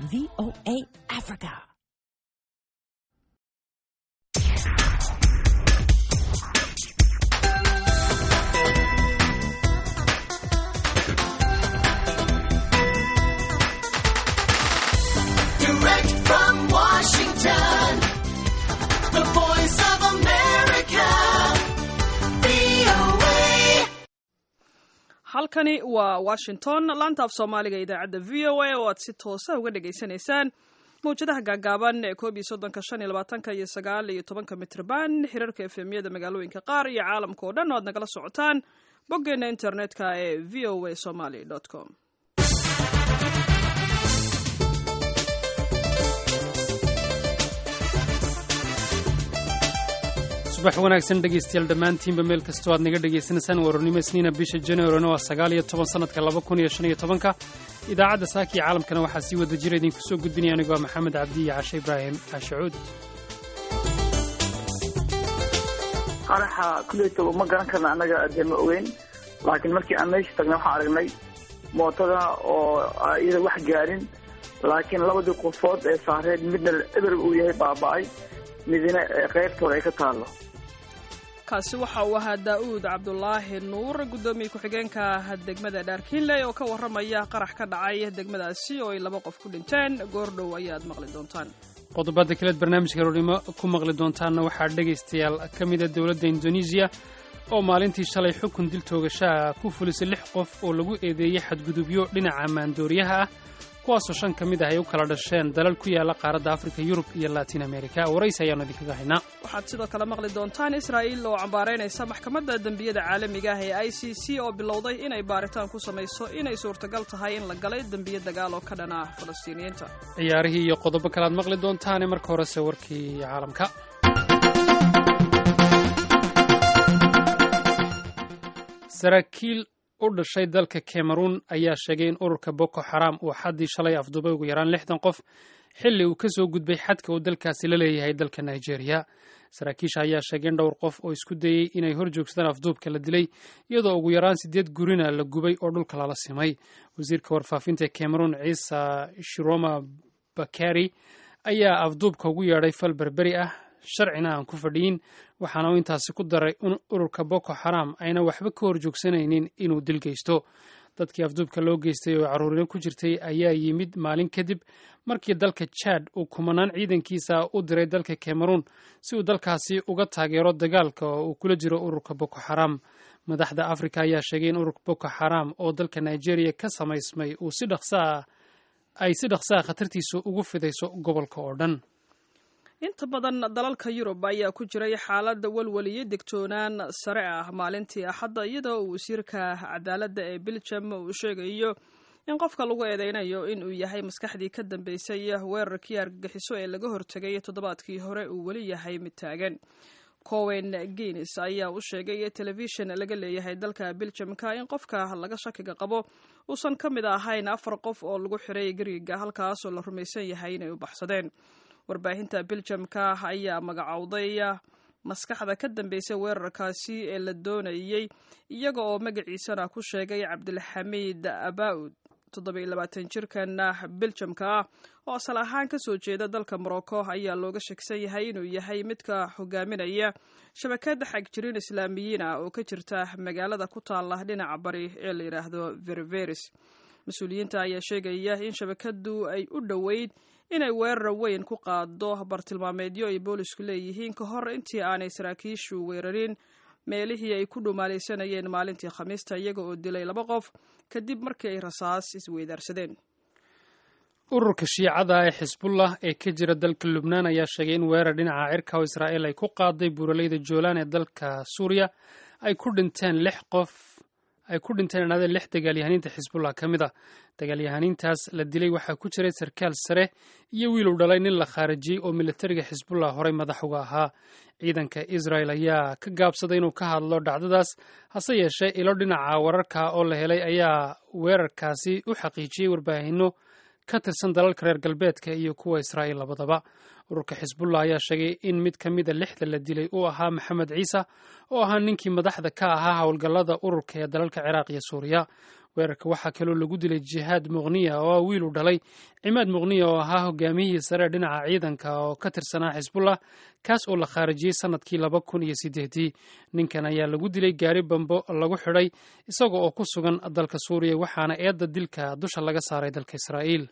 VOA Africa. Direct from Washington, the voice of America, VOA. halkani waa washington laanta af soomaaliga idaacadda v o a oo aad si toosa uga dhagaysanaysaan mawjadaha gaagaaban ee koob iyo soddonka shan iyo labaatanka iyo sagaal iyo tobanka mitrban xiriirka efemyada magaalooyinka qaar iyo caalamka oo dhan oo aad nagala socotaan boggeena internetka ee v o a somaly com subax wanaagsan dhegaystayaal dhammaantiinba meel kastoo aad naga dhagaysanaysaan warornimo isniina bisha januarina waa sagaal iyo toban sannadka laba kun iyo shan iyo tobanka idaacadda saaka iyo caalamkana waxaa sii wada jira idinku soo gudbinaya anigoo maxamed cabdi iyo cashe ibraahim cashacuud qaraxa kuleyta ma garan karna annaga dee ma ogeyn laakiin markii aan meesha tagnay waxaan aragnay mootada oo iyada wax gaarin laakiin labadii qofood ee saareed midna eber uu yahay baaba'ay midna qaybta hore ay ka taallo kaasi waxa uu ahaa daa'uud cabdulaahi nuur guddoomiye ku-xigeenka degmada dhaarkiinley oo ka warramaya qarax ka dhacay degmadaasi oo ay laba qof ku dhinteen goordhow ayaad maqli doontaan qodobada kaleed barnaamijka roornimo ku maqli doontaanna waxaa dhegaystayaal ka mida dowladda indonesiya oo maalintii shalay xukun dil toogashaha ku fulisay lix qof oo lagu eedeeyey xadgudubyo dhinaca maandooriyaha ah kuwaasoo shan ka mid ah ay u kala dhasheen dalal ku yaala qaaradda afrika yurub iyo latin america waraysi ayaanu idinkaga haynaa waxaad sidoo kale maqli doontaan israa'iil oo cambaaraynaysa maxkamadda dembiyada caalamiga ah ee i c c oo bilowday inay baaritaan ku samayso inay suurtagal tahay in la galay dembiyo dagaal oo ka dhan ah falastiiniyiinta ciyaarihii iyo qodobo kale aad maqli doontaane marka horese warkii caalamka saraakiil u dhashay dalka cameroon ayaa sheegay in ururka boko xaram uu xaddii shalay afduubay ugu yaraan lixdan qof xilli uu ka soo gudbay xadka uu dalkaasi la leeyahay dalka nigeria saraakiisha ayaa sheegay in dhowr qof oo isku dayey inay hor joogsadaan afduubka la dilay iyadoo ugu yaraan siddeed gurina la gubay oo dhulka lala simay wasiirka warfaafinta cameroon ciisa shiroma bakari ayaa afduubka ugu yeedhay fal berberi ah sharcina aan ku fadhiyin waxaana uu intaasi ku daray in ururka boko xaram ayna waxba ka hor joogsanaynin inuu dil geysto dadkii afduubka loo geystay oo caruurino ku jirtay ayaa yimid maalin kadib markii dalka jad uu kumanaan ciidankiisa u diray dalka cameroon si uu dalkaasi uga taageero dagaalka oo uu kula jiro ururka boko xaram madaxda afrika ayaa sheegay in ururka boko xaram oo dalka nigeria ka samaysmay uu si dhaqsaa ay si dhaqsaa khatartiisu ugu fidayso gobolka oo dhan inta badan dalalka yurub ayaa ku jiray xaalad walwaliyo degtoonaan sare ah maalintii axadda iyadoo uu wasiirka cadaaladda ee biljam uu sheegayo in qofka lagu eedeynayo in uu yahay maskaxdii ka dambeysay weerarkii argagixiso ee laga hortegay toddobaadkii hore uu weli yahay mid taagan cowen guinis ayaa u sheegay telefishin laga leeyahay dalka biljamka in qofka laga shakiga qabo uusan ka mid ahayn afar qof oo lagu xiray gariga halkaasoo la rumaysan yahay inay u baxsadeen warbaahinta biljamka ayaa magacowday maskaxda ka dambeysay weerarkaasi ee la doonayey iyaga oo magaciisana ku sheegay cabdilxamiid abaud toddobiyo labaatan jirkan biljamka ah oo asal ahaan ka soo jeeda dalka morocco ayaa looga shegsan yahay inuu yahay midka hogaaminaya shabakada xagjirin islaamiyiin ah oo ka jirta magaalada ku taala dhinaca bari ee la yidhaahdo ververis mas-uuliyiinta ayaa sheegaya in shabakadu ay u dhoweyd inay weerar weyn ku qaado bartilmaameedyo ay boolisku leeyihiin ka hor intii aanay saraakiishu weerarin meelihii ay ku dhumaalaysanayeen maalintii khamiista iyaga oo dilay laba qof kadib markii ay rasaas isweydaarsadeen ururka shiicada ee xisbullah ee ka jira dalka lubnaan ayaa sheegay in weerar dhinaca cirka oo israa'iil ay ku qaaday buuraleyda joolaan ee dalka suuriya ay ku dhinteen lix qof ay ku dhinteen inaadeen lix dagaalyahaniinta xisbullah ka mid ah dagaalyahaniintaas la dilay waxaa ku jiray sarkaal sare iyo wiil uu dhalay nin la khaarijiyey oo militariga xisbullah horey madax uga ahaa ciidanka israel ayaa ka gaabsaday inuu ka hadlo dhacdadaas hase yeeshee ilo dhinaca wararka oo la helay ayaa weerarkaasi u xaqiijiyey warbaahinno ka tirsan dalalka reer galbeedka iyo kuwa israa'iil labadaba ururka xisbullah ayaa sheegay in mid ka mida lixda la dilay uu ahaa maxamed ciise oo ahaa ninkii madaxda ka ahaa howlgallada ururka ee dalalka ciraaq iyo suuriya weerarka waxaa kaloo lagu dilay jihaad muqniya oo ah wiil u dhalay cimaad muqniya oo ahaa hogaamiyihii sare dhinaca ciidanka oo ka tirsanaa xisbullah kaas oo la khaarijiyey sanadkii laba kun iyo sideedii ninkan ayaa lagu dilay gaari bambo lagu xidhay isaga oo ku sugan dalka suuriya waxaana eedda dilka dusha laga saaray dalka israa'iil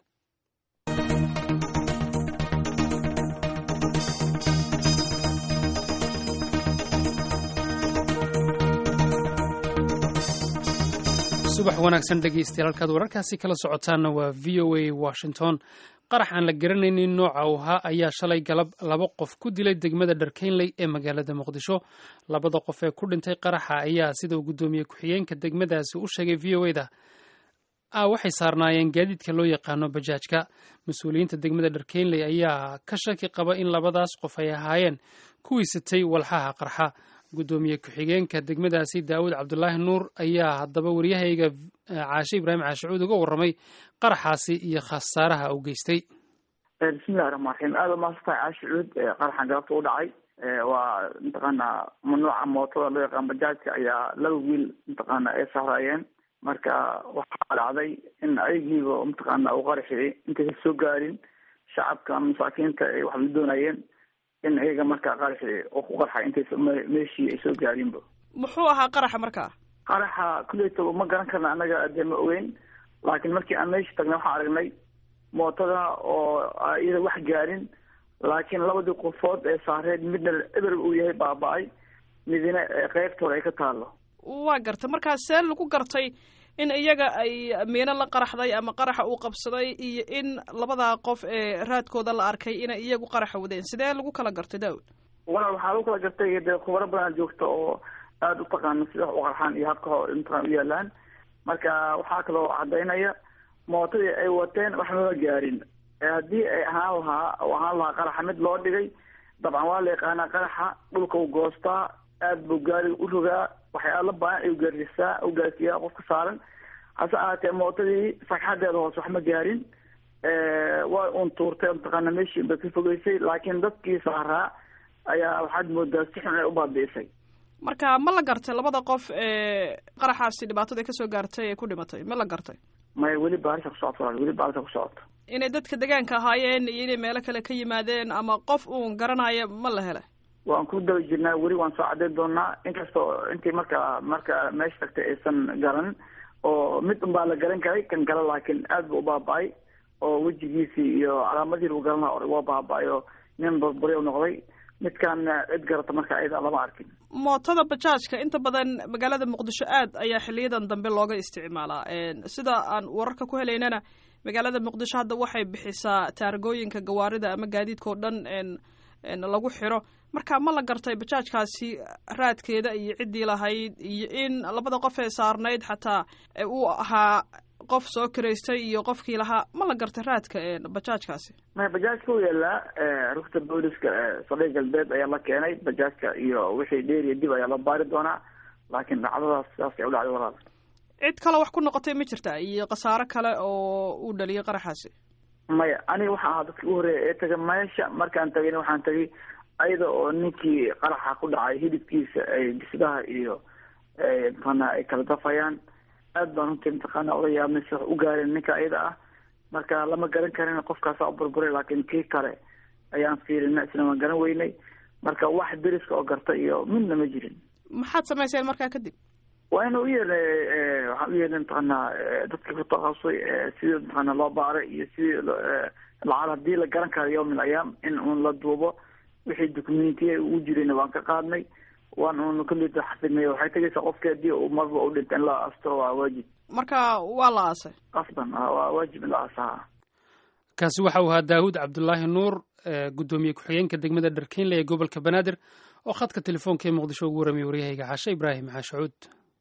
subax wanaagsan dhegeystayaal halkaad wararkaasi kala socotaanna waa v o a washington qarax aan la garanaynin nooca uu ahaa ayaa shalay galab laba qof ku dilay degmada dharkeynley ee magaalada muqdisho labada qof ee ku dhintay qaraxa ayaa sida uu guddoomiye ku-xigeenka degmadaasi u sheegay v o da ah waxay saarnaayeen gaadiidka loo yaqaano bajaajka mas-uuliyiinta degmada dharkeynley ayaa ka shaki qaba in labadaas qof ay ahaayeen kuwii sitay walxaha qarxa guddoomiye ku-xigeenka degmadaasi daawud cabdulaahi nuur ayaa haddaba waryahayga caashe ibraahim caashicuud uga warramay qaraxaasi iyo khasaaraha uu geystay bismillahi raxmaan raxiim aada umaasantahay caashicuud qaraxan galabta u dhacay waa mataqaana mamnuuca mootada loo yaqaan bajaajka ayaa laba wiil mataqaana ay sahraayeen marka waxaa dhacday in ayagiiba mataqaana uu qaraxi intaysa soo gaarin shacabka masaakiinta ay wax la doonayeen in iyaga markaa qaraxi oo ku qarxa intaysa meeshii ay soo gaarinba muxuu ahaa qaraxa markaa qaraxa kuleyta ma garan karna anaga dee ma ogeyn laakiin markii aan meesha tagnay waxaan aragnay mootada oo iyada wax gaarin laakiin labadii qofood ee saareed midna eber uu yahay baaba-ay midina qeybta hore ay ka taalo waa gartay markaa see lagu gartay in iyaga ay miino la qaraxday ama qaraxa uu qabsaday iyo in labadaa qof ee raadkooda la arkay inay iyagu qaraxa wadeen sidee lagu kala gartay daawud walaal waxaa lagu kala gartay dee khubaro badan joogta oo aada u taqaana sida wax u qarxaan iyo habka mataqana u yaalaan marka waxaa kaloo cadaynaya mootadii ay wateen wax mama gaarin haddii ay ahaan lahaa oo ahaan lahaa qaraxa mid loo dhigay dabcan waa la yaqaanaa qaraxa dhulka u goostaa aada buu gaariga u rogaa waxyaala baahan ay gaarsiisaa u gaarsiiyaa qofka saaran hase ahaatee mootadii sagxadeeda hoose wax ma gaarin waa uun tuurtay mataqaana meeshii bay ka fogeysay laakiin dadkii saaraa ayaa waxaad moodaa si xun ay u baabi'isay marka ma la gartay labada qof ee qaraxaasi dhibaatada kasoo gaartay ee ku dhimatay ma la gartay maya weli baarisha ku socoto walaal weli baarisha ku socoto inay dadka deegaanka ahaayeen iyo inay meelo kale ka yimaadeen ama qof uun garanaya ma la helay waan ku daba jirnaa weli waan soo cadeyn doonaa inkastoo intii marka marka meesha tagtay aysan garanin oo mid un baa la garan karay kan kale laakiin aad bu u baaba-ay oo wejigiisii iyo calaamadii lagu garan laha waa baaba-ay oo nin burburi u noqday midkan cid garata marka ayada lama arkin mootada bajaajka inta badan magaalada muqdisho aad ayaa xiliyadan dambe looga isticmaalaa sida aan wararka ku helaynana magaalada muqdisho hadda waxay bixisaa taargooyinka gawaarida ama gaadiidka oo dhan lagu xiro marka ma la gartay bajaajkaasi raadkeeda iyo ciddii lahayd iyo in labada qof ee saarnayd xataa uu ahaa qof soo karaystay iyo qofkii lahaa ma la gartay raadka bajaajkaasi maya bajaajka u yaalaa rugta booliska saldhig galbeed ayaa la keenay bajaajka iyo wixii dheeriya dib ayaa loo baari doonaa laakiin dhacdadaas sidaas ay u dhacday walaal cid kale wax ku noqotay ma jirta iyo khasaaro kale oo uu dhaliyay qaraxaasi maya aniga waxaa ahaa dadka ugu horreeya ee taga meesha markaan tagayna waxaan tagay ayada oo ninkii qaraxa ku dhacay hidibkiisa ay bisdaha iyo mataqaana ay kala dafayaan aad baan runtii mataqaana ola yaabnay si wax u gaareen ninka ayada ah marka lama garan karin qofkaasa u burburay laakiin kii kale ayaan fiirina isna waan garan weynay marka wax deriska oo garta iyo midna ma jirin maxaad samayseen markaa kadib waa ina u yeernay waxaan u yeernay mataqaana dadkii ku takhasusay sidii mataqaana loo baaray iyo sidii lacal hadii la garan karo yawm min ayaam in uun la duubo wixii documentiya ugu jirayna waan ka qaadnay waan uun kalita xafidnay waxay tegaysaa qofki hadii uu marba u dhinta in la asturo waa waajib marka waa la aasay qasban waa waajib in la aasaha kaasi waxa uu ahaa daawud cabdulaahi nuur guddoomiye ku-xigeenka degmada dharkeynle ee gobolka banaadir oo khadka telefoonka ee muqdisho ugu warramiyay waryahayga xaashe ibraahim xaashacuud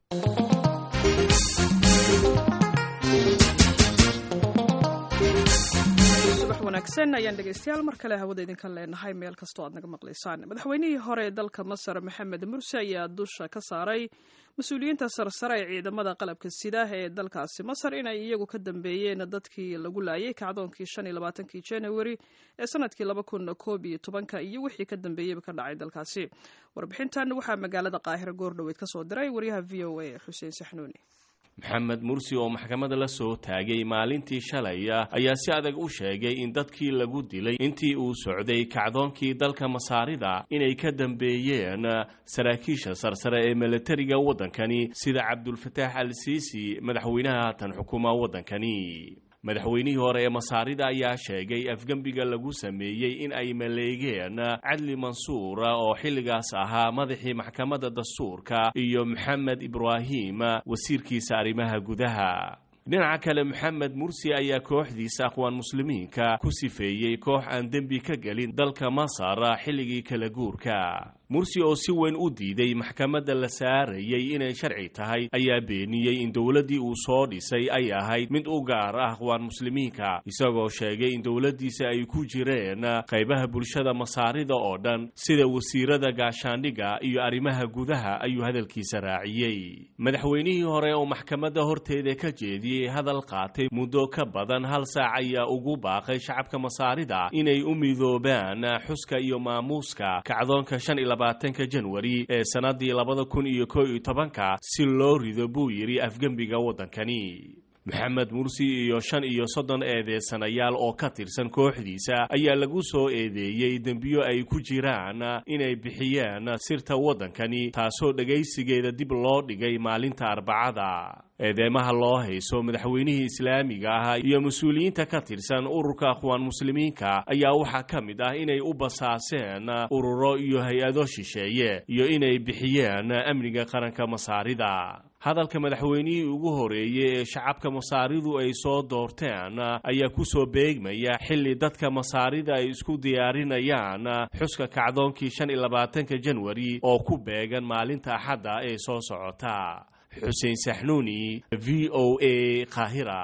subax wanaagsan ayaan dhegeystayaal mar kale hawada idinka leenahay meel kastoo aad naga maqlaysaan madaxweynihii hore ee dalka masar maxamed mursi ayaa dusha ka saaray mas-uuliyiinta sarsare ee ciidamada qalabka sida ee dalkaasi masar inay iyagu ka dambeeyeen dadkii lagu laayay kacdoonkii shan iyo labaatankii january ee sanadkii laba kun koob iyo tobanka iyo wixii ka dambeeyeyba ka dhacay dalkaasi warbixintan waxaa magaalada qaahiro goordhoweyd ka soo diray waryaha v o a xuseen saxnuuni maxamed mursi oo maxkamadda la soo taagay maalintii shalay ayaa si adag u sheegay in dadkii lagu dilay intii uu socday kacdoonkii dalka masaarida inay ka dambeeyeen saraakiisha sarsare ee milatariga waddankani sida cabdulfataax al siisi madaxweynaha haatan xukuma waddankani madaxweynihii hore ee masaarida ayaa sheegay afgembiga lagu sameeyey in ay maleegeen cadli mansuura oo xilligaas ahaa madaxii maxkamadda dastuurka iyo maxamed ibraahim wasiirkiisa arrimaha gudaha dhinaca kale maxamed mursi ayaa kooxdiisa aqwaan muslimiinka ku sifeeyey koox aan dembi ka gelin dalka masar xilligii kala guurka mursi oo si weyn u diiday maxkamadda la saarayay inay sharci tahay ayaa beeniyey in dowladdii uu soo dhisay ay ahayd mid u gaar ah aqwaan muslimiinka isagoo sheegay in dowladdiisa ay ku jireen qaybaha bulshada masaarida oo dhan sida wasiirada gaashaandhigga iyo arrimaha gudaha ayuu hadalkiisa raaciyey madaxweynihii hore oo maxkamadda horteeda ka jeediyey hadal qaatay muddo ka badan hal saac ayaa ugu baaqay shacabka masaarida inay u midoobaan xuska iyo maamuuska kacdoonka shan iyo labaatanka janwari ee sannaddii labada kun iyo koo iyo tobanka si loo rido buu yidhi afgembiga waddankani maxamed mursi iyo shan iyo soddon eedeysanayaal oo ka tirsan kooxdiisa ayaa lagu soo eedeeyey dembiyo ay ku jiraan inay bixiyeen sirta waddankani taasoo dhegaysigeeda dib loo dhigay maalinta arbacada eedeymaha loo hayso madaxweynihii islaamiga ah iyo mas-uuliyiinta ka tirsan ururka akhwaan muslimiinka ayaa waxaa ka mid ah inay u basaaseen ururo iyo hay-ado shisheeye iyo inay bixiyeen amniga qaranka masaarida hadalka madaxweynihii ugu horeeyey ee shacabka masaaridu ay soo doorteen ayaa ku soo beegmaya xilli dadka masaarida ay isku diyaarinayaan xuska kacdoonkii shan iyo labaatanka janwari oo ku beegan maalinta axadda ee soo socota xuseen saxnuuni v o a qaahira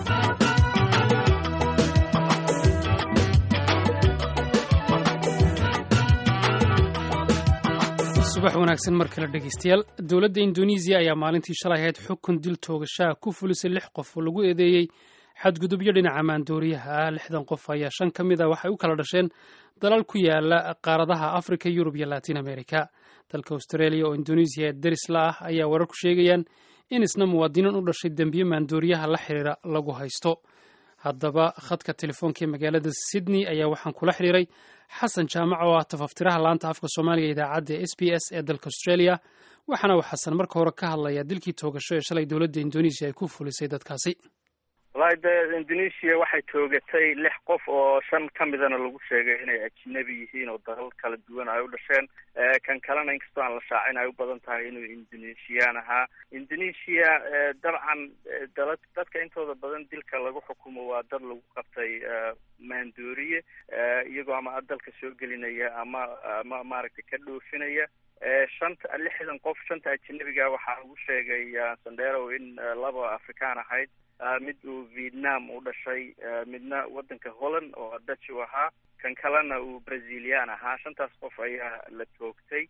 subax wanaagsan mar kale dhegaystayaal dowladda indonesiya ayaa maalintii shalay ahayd xukun dil toogashaha ku fulisay lix qof oo lagu eedeeyey xadgudubyo dhinaca maandooriyaha ah lixdan qof ayaa shan ka mid a waxay u kala dhasheen dalal ku yaala qaaradaha africa yurub iyo latin america dalka australia oo indonesiya ee deris la ah ayaa warar ku sheegayaan in isna muwaadiniin u dhashay dembiye maandooriyaha la xiriira lagu haysto haddaba khadka telefoonka ee magaalada sydney ayaa waxaan kula xiriiray xasan jaamac oo ah tafaftiraha laanta afka soomaaliga idaacadda s b s ee dalka australia waxaana uu xasan marka hore ka hadlayaa dilkii toogasho ee shalay dowladda indonesiya ay ku fulisay dadkaasi walahi de indonesia waxay toogatay lix qof oo shan ka midana lagu sheegay inay ajnabi yihiin oo dalal kala duwan ay u dhasheen kan kalena inkastoo aan la shaacin ay u badan tahay inuu indonesian ahaa indonesia dabcan dala dadka intooda badan dilka lagu xukumo waa dad lagu qabtay maandooriye iyagoo ama dalka soo gelinaya ama ama maaragtay ka dhoofinaya shanta lixdan qof shanta ajnabiga waxaa lagu sheegay sandero in laba afrikaan ahayd mid uu vietnam u dhashay midna waddanka holland oo dutch u ahaa kan kalena uu brazilian ahaa shantaas qof ayaa la toogtay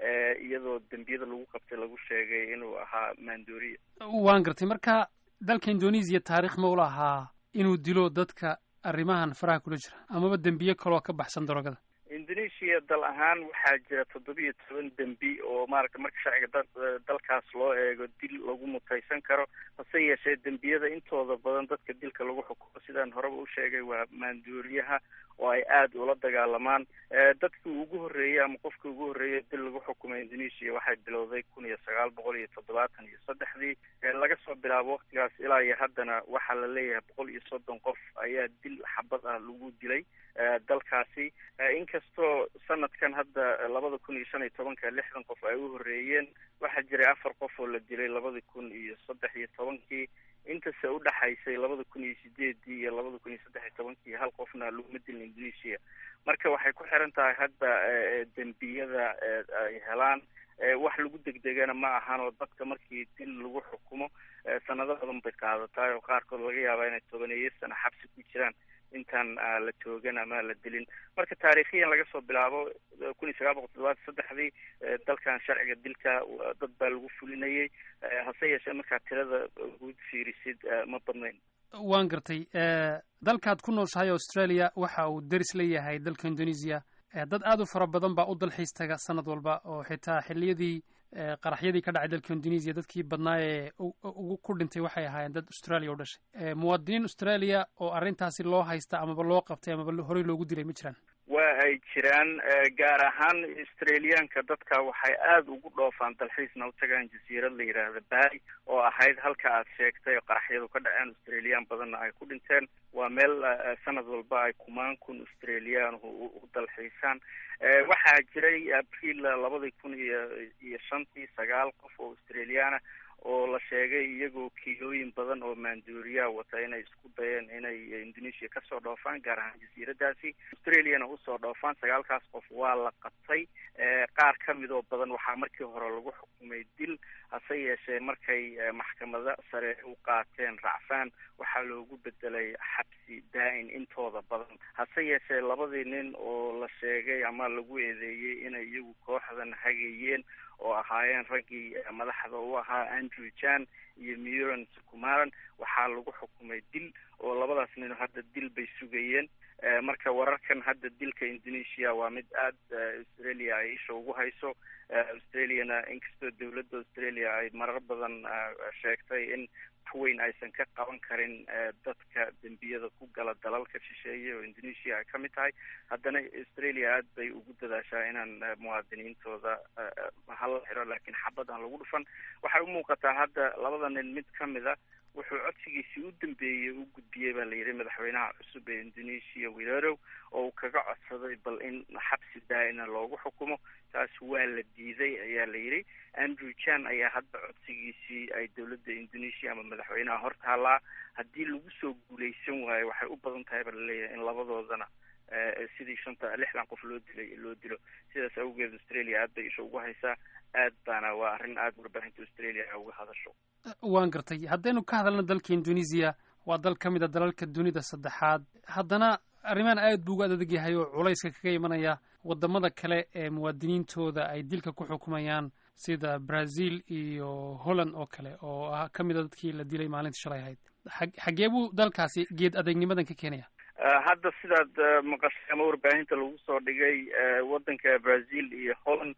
iyadoo dembiyada lagu qabtay lagu sheegay inuu ahaa maandooriya waan gartay marka dalka indonesiya taarikh ma ula ahaa inuu dilo dadka arrimahan faraha kula jira amaba dembiye kaloo ka baxsan darogada indonesia dal ahaan waxaa jira toddobiyo toban dembi oo maaragta marka sharciga da dalkaas loo eego dil lagu mutaysan karo hase yeeshee dembiyada intooda badan dadka dilka lagu xukumo sidaan horeba u sheegay waa maandooriyaha oo ay aada ula dagaalamaan dadkii ugu horreeyey ama qofkii ugu horreeyey dil lagu xukumay indonesia waxay bilowday kun iyo sagaal boqol iyo toddobaatan iyo saddexdii laga soo bilaabo waktigaas ilaa iyo haddana waxaa la leeyahay boqol iyo soddon qof ayaa dil xabad ah lagu dilay dalkaasi inkastoo sanadkan hadda labada kun iyo shan iyo tobanka lixdan qof ay u horreeyeen waxaa jiray afar qof oo la dilay labada kun iyo saddex iyo tobankii intase udhaxaysay labada kun iyo sideedii iyo labada kun iyo saddex iyo tobankii hal qofna laguma dilin indonesia marka waxay ku xiran tahay hadda dembiyada ay helaan wax lagu degdegana ma ahan oo dadka markii dil lagu xukumo sanado badan bay qaadataay oo qaarkood laga yaabaa inay tobaneeyo sana xabsi ku jiraan intaan la toogan ama la dilin marka taariikhiyan laga soo bilaabo kun iyo sagaal boqol toddobaatan saddexdii dalkan sharciga dilka dad baa lagu fulinayay hase yeeshee markaa tirada guud fiirisid ma badnayn waan gartay dalkaad ku nooshahay australia waxa uu deris leeyahay dalka indonesia dad aada u fara badan baa u dalxiis taga sanad walba oo xitaa xilliyadii qaraxyadii ka dhacay dalka indonesiya dadkii badnaa ee ugu ku dhintay waxay ahaayeen dad australia u dhashay muwaadiniin australia oo arrintaasi loo haysta amaba loo qabtay amaba horey loogu dilay ma jiraan waa ay jiraan gaar ahaan australiyaanka dadka waxay aada ugu dhoofaan dalxiisna u tagaan jasiirad la yidhaahda bari oo ahayd halka aad sheegtay oo qaraxyadu ka dhaceen australiyaan badanna ay ku dhinteen waa meel sanad walba ay kumaan kun australiyaan u dalxiisaan waxaa jiray abriil labadii kun iyo iyo shantii sagaal qof oo australiyaana oo la sheegay iyagoo kiilooyin badan oo maanduuriyaa wata inay isku dayeen inay indonesia kasoo dhoofaan gaar ahaan jasiiradaasi australiana usoo dhoofaan sagaalkaas qof waa la qabtay qaar kamid oo badan waxaa markii hore lagu xukumay dil hase yeeshee markay maxkamada sare u qaateen racfaan waxaa loogu bedelay xabsi daa-in intooda badan hase yeeshee labadii nin oo la sheegay ama lagu eedeeyey inay iyagu kooxdan hagayeen oo ahaayeen raggii madaxda u ahaa andrew jan iyo muran sukumaran waxaa lagu xukumay dil oo labadaas nin hadda dil bay sugayeen marka wararkan hadda dilka indonesia waa mid aada australia ay isha ugu hayso australiana inkastoo dawladda australia ay marar badan sheegtay in weyn aysan ka qaban karin dadka dembiyada ku gala dalalka shisheeye oo indonesia ay kamid tahay haddana australia aad bay ugu dadaashaa inaan muwaadiniintooda hala xiro laakiin xabad aan lagu dhufan waxay umuuqataa hadda labada nin mid kamid a wuxuu codsigiisii u dambeeyey u gudbiyey baa la yidhi madaxweynaha cusub ee indonesia wirerow oo uu kaga codsaday bal in xabsi daa-ina loogu xukumo taas waa la diiday ayaa la yidhi andrew jan ayaa hadda codsigiisii ay dowladda indonesia ama madaxweynaha hortaallaa haddii lagu soo guuleysan waayo waxay u badan tahay ba laleeyahay in labadoodana sidii shanta lixdan qof loo dilay loo dilo sidaas awgeed australia aad bay isha ugu haysaa aad baana waa arrin aada warbaahinta australia ay uga hadasho waan gartay haddaynu ka hadalno dalka indonesia waa dal ka mid a dalalka dunida saddexaad haddana arrimahan aad buu uga adadeg yahay oo culayska kaga imanaya wadamada kale ee muwaadiniintooda ay dilka ku xukumayaan sida brazil iyo holland oo kale oo ah ka mid a dadkii la dilay maalintii shalay ahayd xaggee buu dalkaasi geed adeegnimadan ka keenaya hadda sidaad maqashay ama warbaahinta lagu soo dhigay waddanka brazil iyo holland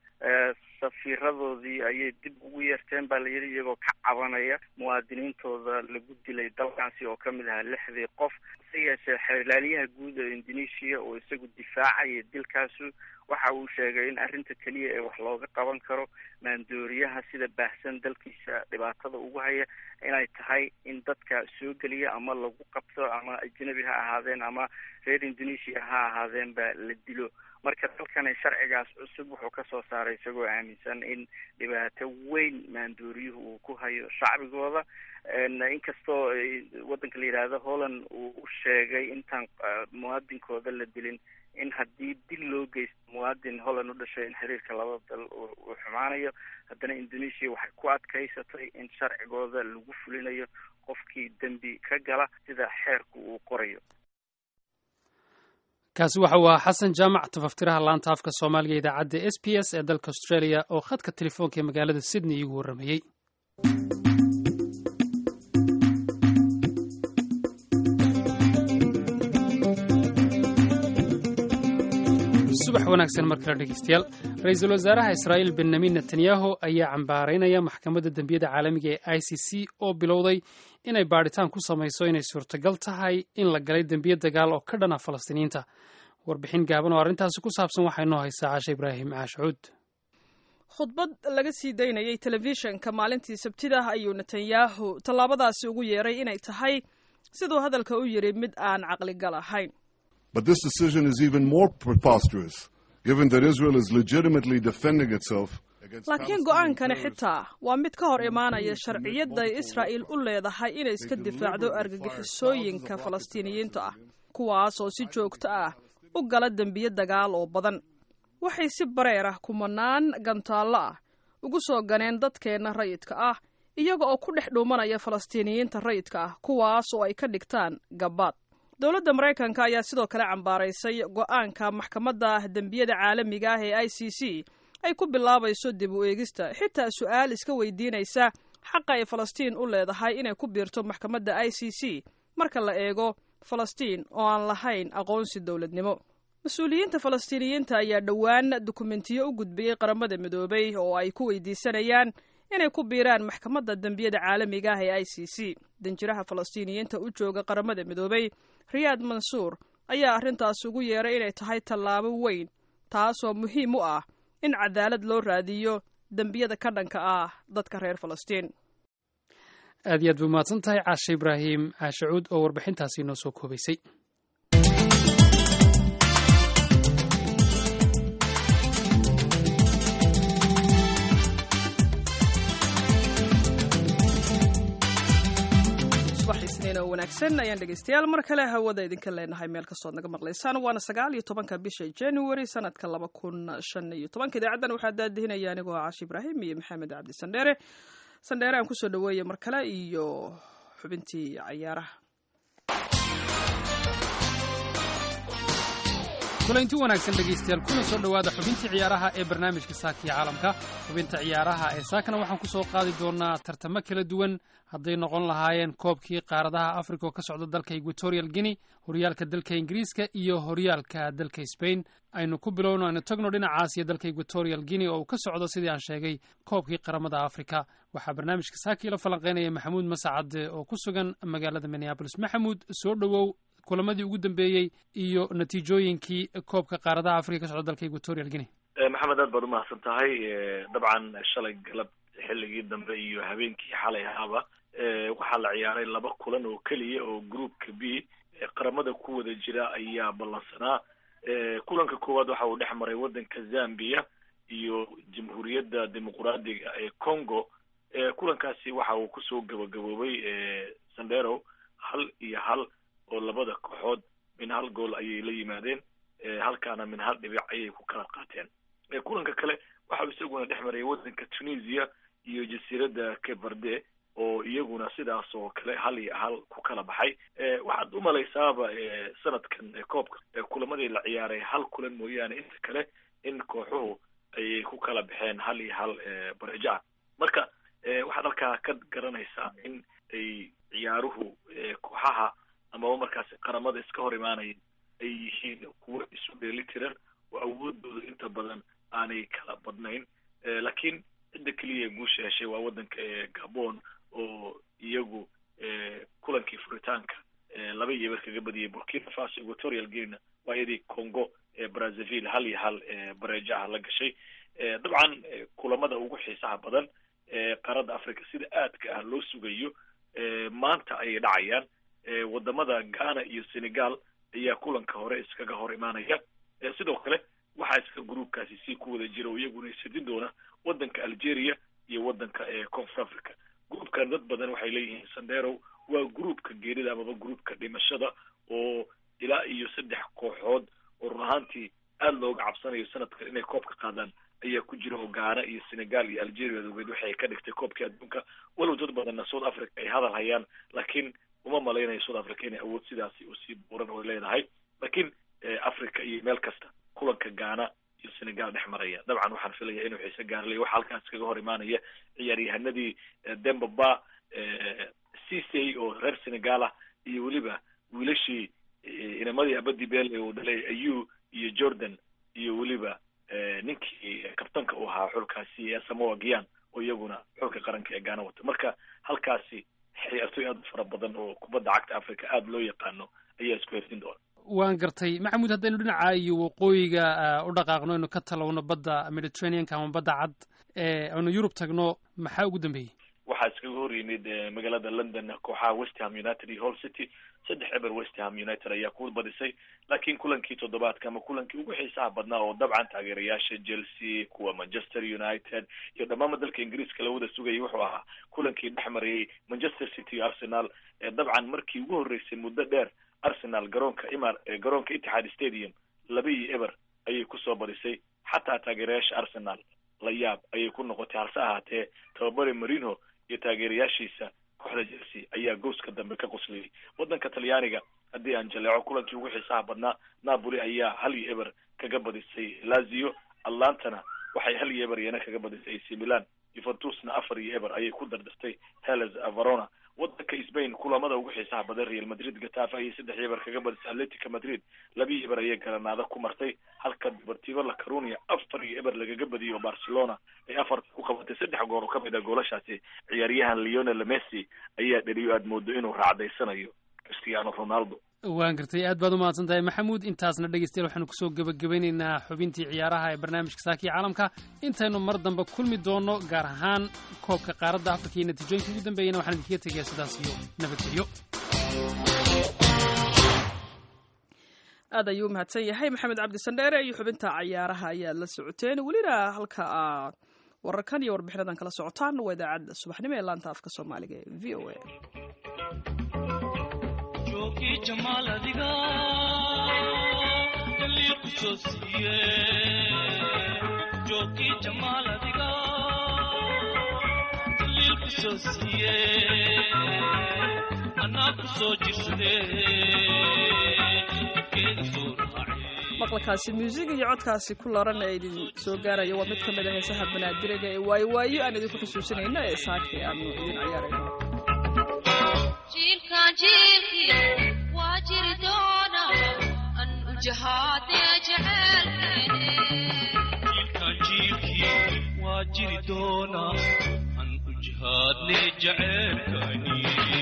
safiiradoodii ayay dib ugu yeerteen baa la yidhi iyagoo ka cabanaya muwaadiniintooda lagu dilay dalkaasi oo kamid ahaa lixdii qof hase yeeshee xeerlaaliyaha guud ee indonesia oo isagu difaacaya dilkaasu waxa uu sheegay in arrinta keliya ee wax looga qaban karo maandooriyaha sida baahsan dalkiisa dhibaatada ugu haya inay tahay in dadka soo geliya ama lagu qabto ama ajnabi ha ahaadeen ama reer indonesia ha ahaadeen ba la dilo marka dalkani sharcigaas cusub wuxuu kasoo saaray isagoo aaminsan in dhibaato weyn maandooriyuhu uu ku hayo shacbigooda inkastoo waddanka la yidhaahdo holland uu u sheegay intaan muwaadinkooda la dilin in haddii dil loo geysto muwaadin holland u dhashay in xiriirka labada dal uu xumaanayo haddana indonesia waxay ku adkaysatay in sharcigooda lagu fulinayo qofkii dembi ka gala sida xeerku uu qorayo kaasi waxa uu ahaa xasan jaamac tafaftiraha laanta afka soomaaliga idaacadda s b s ee dalka australia oo khadka telefoonka ee magaalada sydney iigu warramayey subax wanaagsan mar kale dhegeystayaal ra-iisul wasaaraha israa'iil benyamin netanyahu ayaa cambaaraynaya maxkamadda dembiyada caalamiga ee i c c oo bilowday inay baadhitaan ku samayso inay suurtagal tahay in la galay dembiye dagaal oo ka dhana falastiiniyiinta warbixin gaaban oo arrintaasi ku saabsan waxaa inoo haysaa cashe ibraahim caashuud khudbad laga sii daynayay telefishanka maalintii sabtida ayuu netanyahu tallaabadaasi ugu yeeray inay tahay siduu hadalka u yidhi mid aan caqligal ahayn But this decision is even more preposterous, given that Israel is legitimately defending itself laakiin go-aankani xitaa waa mid ka hor imaanaya sharciyadda israa'il u leedahay inay iska difaacdo argagixisooyinka falastiiniyiinta ah kuwaas oo si joogto ah u gala dembiye dagaal oo badan waxay si bareer ah kumanaan gantaallo ah ugu soo ganeen dadkeenna rayidka ah iyaga oo ku dhex dhuumanaya falastiiniyiinta rayidka ah kuwaas oo ay ka dhigtaan gabaad dowladda maraykanka ayaa sidoo kale cambaaraysay go-aanka maxkamadda dembiyada caalamiga ah ee i c c ay ku bilaabayso dib u eegista xitaa su-aal iska weydiinaysa xaqa ay falastiin u leedahay inay ku biirto maxkamadda i c c marka la eego falastiin oo aan lahayn aqoonsi dowladnimo mas-uuliyiinta falastiiniyiinta ayaa dhowaan dukumentiyo u gudbiyey qaramada midoobay oo ay ku weydiisanayaan inay ku biiraan maxkamadda dembiyada caalamiga ah ee i c c danjiraha falastiiniyiinta u jooga qaramada midoobay riyaad mansuur ayaa arrintaas ugu yeeray inay tahay tallaabo weyn taasoo muhiim u ah in cadaalad loo raadiyo dembiyada ka dhanka ah dadka reer falastiin aad iyo aad bay umahadsan tahay caashe ibraahim caashacuud oo warbixintaasi noo soo koobaysay subax isniin oo wanaagsan ayaan dhegeystayaal mar kale hawada idinka leenahay meel kastood naga maqlaysaan waana sagaal iyo tobanka bisha january sanadka laba kun shan iyo tobanka idaacaddan waxaa daadihinaya anigoo ah caashi ibraahim iyo maxamed cabdi sandheere sandheere aan kusoo dhaweeye mar kale iyo xubintii cayaaraha kulanti wanaagsan dhegaystayaal kuna soo dhowaada xubintii ciyaaraha ee barnaamijka saakiya caalamka xubinta ciyaaraha ee saakana waxaan ku soo qaadi doonaa tartamo kala duwan hadday noqon lahaayeen koobkii qaaradaha africa oo ka socda dalka equatorial guinea horyaalka dalka ingiriiska iyo horyaalka dalka spain aynu ku bilowno aynu tagno dhinacaas iyo dalka equatorial guinea oo uu ka socdo sidii aan sheegay koobkii qaramada africa waxaa barnaamijka saakii la falanqeynaya maxamuud masacade oo ku sugan magaalada minneabolis maxamuud soo dhowow kulamadii ugu dambeeyey iyo natiijooyinkii koobka qaaradaha africa ka socda dalka equatorial guinea maxamed aad baad umahadsan tahay dabcan shalay galab xilligii dambe iyo habeenkii xalay ahaaba waxaa la ciyaaray laba kulan oo keliya oo groupka b qaramada ku wada jira ayaa ballansanaa kulanka koowaad waxa uu dhex maray waddanka zambia iyo jamhuuriyadda dimuquraadiga ee congo kulankaasi waxa uu kusoo gabagaboobay sandero hal iyo hal oo labada kooxood min hal gool ayay la yimaadeen halkaana min hal dhibic ayay ku kala qaateen kulanka kale waxa uu isaguna dhex marayay waddanka tunisia iyo jasiiradda cape oo iyaguna sidaas oo kale hal iyo hal ku kala baxay waxaad umalaysaaba sanadkan koobka kulamadii la ciyaaray hal kulan mooyaane inta kale in kooxuhu ayay ku kala baxeen hal iyo hal bareja marka waxaad halkaa ka garanaysaa in ay ciyaaruhu kooxaha amaba markaasi qaramada iska hor imaanaya ay yihiin kuwo isu dheeli tiran oo awoodooda inta badan aanay kala badnayn laakiin cidda keliya guusha heshay waa waddanka gabon oo iyagu kulankii furitaanka laba iyo eber kaga badiyay burkina faso equatorial guinea waa iyadii congo brazaville hal iyo hal bareejaha la gashay dabcan kulamada ugu xiisaha badan qaaradda africa sida aadka ah loo sugayo maanta ayay dhacayaan wadamada ghana iyo senegal ayaa kulanka hore iskaga hor imaanaya sidoo kale waxaa iska groupkaasi sii ku wada jira oo iyaguna isadin doona waddanka algeria iyo waddanka confor africa groupkan dad badan waxay leeyihiin sandero waa groupka geerida amaba groupka dhimashada oo ilaa iyo saddex kooxood oo run ahaantii aada looga cabsanayo sanadkan inay koobka qaadaan ayaa ku jira oo ghana iyo senegal iyo algeria dogeed waxay ka dhigtay koobkii adduunka walow dad badanna south africa ay hadal hayaan laakiin uma malaynayo south africa inay awood sidaasi usii buuran oo leedahay laakiin africa iyo meel kasta kulanka ghana iyo senegal dhex maraya dabcan waxaan filaya inuu xiise gaarlay waxa halkaas kaga hor imaanaya ciyaaryahanadii dembaba cisey oo reer senegal ah iyo weliba wiilashii inamadii abadi bele uu dhalay ayu iyo jordan iyo weliba ninkii kabtanka u ahaa xulkaasi samoa gian oo iyaguna xulka qaranka ee gaana wata marka halkaasi ciyaartoy aada u fara badan oo kubadda cagta africa aada loo yaqaano ayaa isku heftin doona waan gartay maxamuud haddaynu dhinaca iyo waqooyiga u dhaqaaqno aynu ka talowno badda mediterraneanka ama badda cad aynu yurub tagno maxaa ugu dambeeyey waxaa iskaga hor yimid magaalada london kooxaha westham united iyo hall city saddex eber westham united ayaa ku badisay laakiin kulankii toddobaadka ama kulankii ugu xiisaha badnaa oo dabcan taageerayaasha chelsea kuwa manchester united iyo dhammaanba dalka ingiriiska lawada sugayay wuxuu ahaa kulankii dhex marayay manchester city iyo arsenal dabcan markii ugu horreysay muddo dheer arsenal garoonka imar garoonka itixaad stadium laba iyo eber ayay kusoo badisay xataa taageerayaasha arsenal la yaab ayay ku noqotay halse ahaatee tababare marino iyo taageerayaashiisa kooxda chelsea ayaa gooska dambe ka qoslayay waddanka talyaaniga haddii aan jaleeco kulankii ugu xiisaha badnaa napoli ayaa hal iyo eber kaga badisay lazio atlantana waxay hal iyo eber iyana kaga badisay ac milan yuventusna afar iyo eber ayay ku dardartay hellas verona wadanka spain kulamada ugu xiisaha badan real madrid gatafa ayay saddex eber kaga badisay atletica madrid laba eber ayay garanaada ku martay halka deportivo la carunia afar iyo eber lagaga badiyay oo barcelona ay afarta ku qabatay saddex goor oo kamid a goolashaasi ciyaaryahan leonel messi ayaa dhaliyo aada moodo inuu raacdaysanayo cristiano ronaldo waan gartay aad baad u mahadsan tahay maxamuud intaasna dhegeystayaal waxaanu kusoo gebagabeynaynaa xubintii ciyaaraha ee barnaamijka saakiya caalamka intaynu mar dambe kulmi doono gaar ahaan koobka qaaradda afrika iyo natiijooyinka ugu dambeeyana waxaan idinkaga tegayaa sidaas iyo nabadgelyo aad ayuu u mahadsan yahay maxamed cabdi sandheere iyo xubinta cayaaraha ayaad la socoteen welina halka aad wararkan iyo warbixinadan kala socotaan waa idaacadda subaxnimo ee laanta afka soomaaliga ee v o a joogii jamaal adiga daliil ku soo siiye joogii jamaal adiga daliil ku soo siiye anaa ku soo jirsade keeda soo raace maqalkaasi muusiga iyo codkaasi ku laran ee idin soo gaaraya waa mid ka mid a heesaha banaadiriga ee waayo waayo aan idinku xusuusinayno ee saakii aanu idin ciyaarayno jiilkaan jiilkii waa jiri doona an u jahaadee jecelkeene jiilkaan jiilkii waa jiri doona an u jihaadne jaceelkani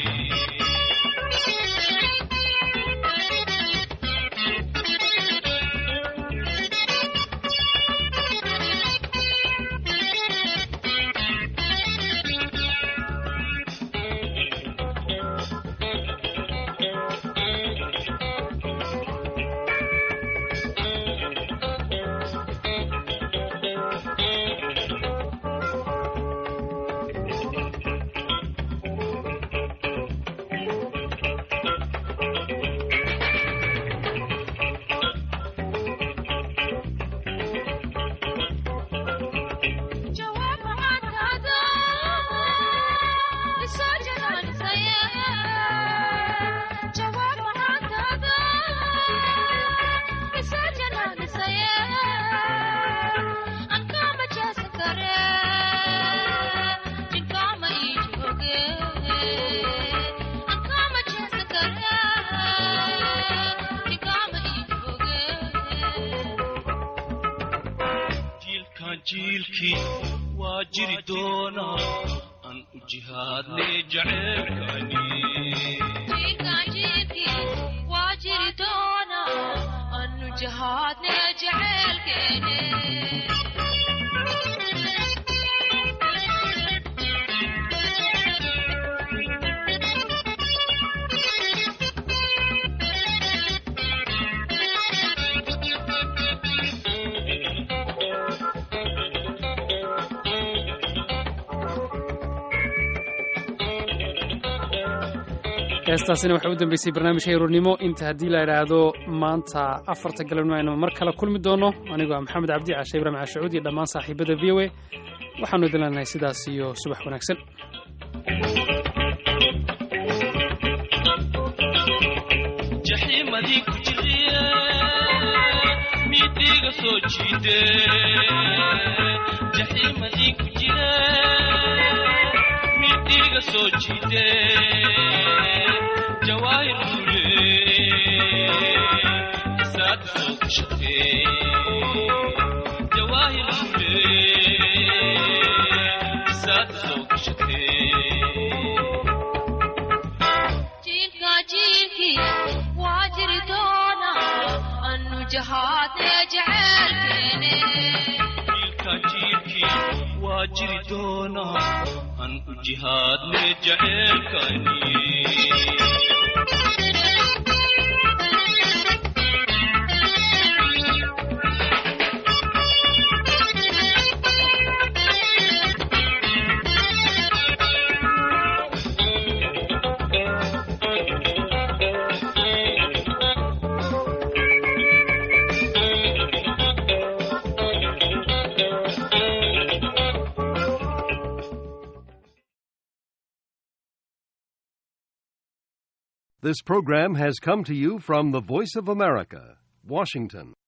jawaab maxaadkaada isoo janaanisaye jawaab maxaadkaada isoo janaanisaye ankaama jeesan kare jinkaama ii jooge ankaama jeesan kare jinkaama ii jooge jiilkaan jiilkii waa jiri doona an u jihaadne jaceelkani jiilkaan jiilkii waa jiri doona anu jahaadne jecelkeene heestaasina waxay u dambeysay barnaamijka yaroornimo inta haddii la idhaahdo maanta afarta galabnimo aynu mar kale kulmi doono anigoo ah maxamed cabdi caashe ibrahim caashacuud iyo dhammaan saaxiibada v o a waxaanu idin leenahay sidaas iyo subax wanaagsan jaxiimadii ku jiriye midiga soo jiide jaxiimadii ku jire midiga soo jiide jawaahir lule isaad soo gashate jawaahir lule isaad soo gashate jiilkaa jiilkii waa jiri doona anu jahaadne jecelkeene jiilkaan jiilkii waa jiri doona an u jihaadne jaceelkani This program has come to you from the Voice of America, Washington.